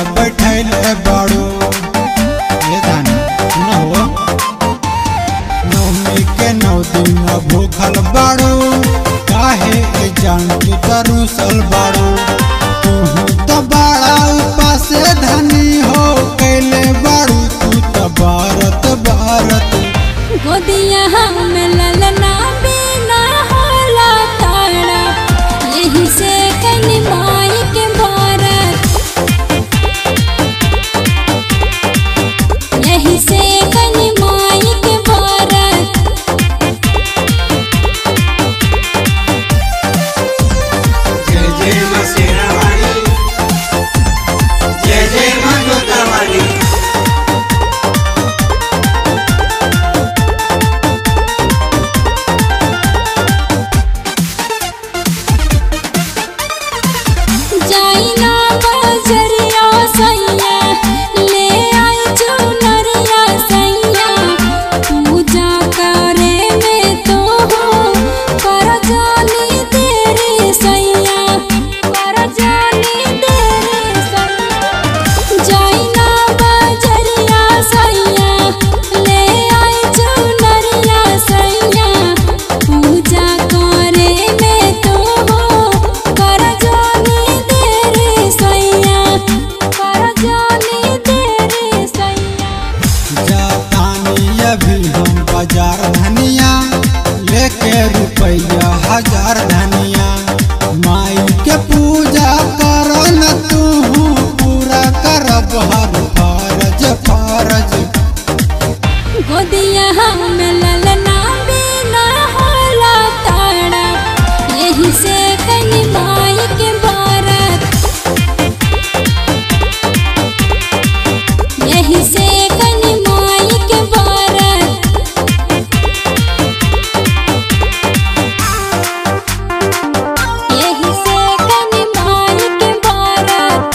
बैठैले बाड़ू ये धान न हो नवमी के नौ दिन भूखल बाड़ू काहे ए जान तू तरुसल बाड़ू तू तो बड़ा उपास धनी हो कैले बाड़ू तू तो भारत भारत गोदिया हम ललना बिना होला तारा यही से कनी माई के भारत यही से कनी माई के भारत जय जय मां शेरावाली जय जय मां जोतावाली जाइना बजरिया सैया ले आई चुनरिया सैया पूजा करे में तो हो कर जानी तेरे सैया कर जानी तेरे सैया जाइना बजरिया सैया ले आई चुनरिया सैया पूजा करे में तो हो कर जानी तेरे सैया कर जानी तेरे सैया जातानी अभी हम बाजार धनिया लेके रुपया हजार धनिया माई के पूजा कर न तू पूरा करब हर फरज फरज गोदिया हम ललना बिना होला तारा यही से कनी माई के भारत यही से कनी माई के भारत यही से कनी माई के भारत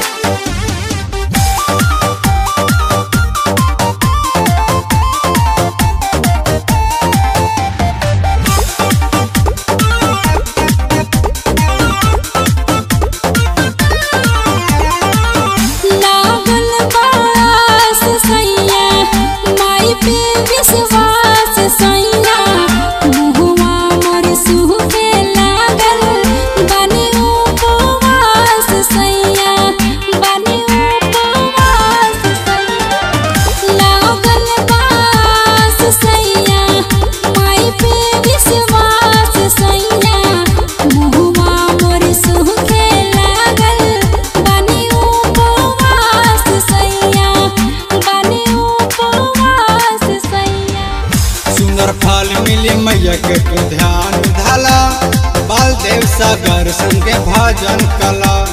लागल बास सैया माई पे विश्वास सैया मुहुआ मोर सुहे लागल बनी उपवास सैया बनी उपवास सैया लागल बास सैया माई पे विश्वास सैया मुहुआ मोर सुहे लागल बनी उपवास सैया बनी उपवास सैया सुंदर फल मिली मैया के तू ध्यान धला बालदेव सागर संगे भजन कला